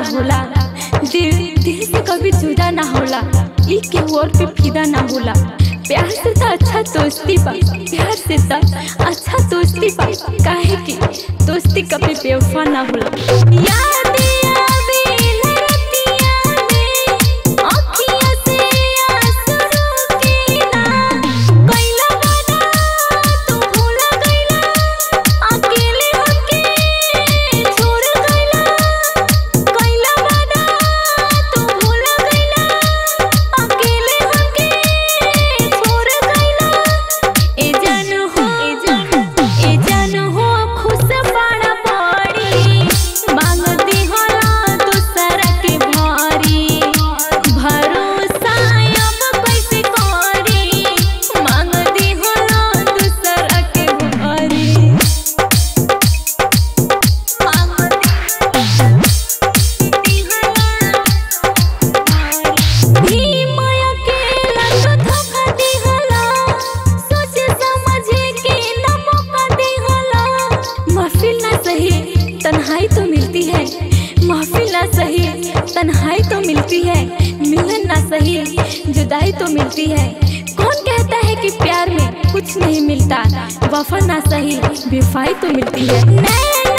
होला दिल दिल से कभी जुदा ना होला ई के और पे फिदा ना होला प्यार से तो अच्छा दोस्ती बा प्यार से तो अच्छा दोस्ती बा काहे की दोस्ती कभी बेवफा ना होला याद आवे लरतिया में आँखियों से आंसू रुकेला कैला वादा तू भूल गइला अकेले होके छोड़ गइला कैला वादा तू भूल गइला अकेले होके छोड़ गइला ए जान हो ए जान ए जान हो खुश बड़ा बड़ी मांग दी होला दूसरा के भारी भरोसा अब कैसे करी मांग दी होला दूसरा के भारी मांग दी भी माया के लत धोखा दी होला सोच समझे के न मौका दी होला महफिल ना सही तन्हाई तो मिलती है महफिल ना सही तन्हाई तो मिलती है मिलन ना सही जुदाई तो मिलती है कौन कहता है कि प्यार में कुछ नहीं मिलता वफा ना सही बेफाई तो मिलती है नैना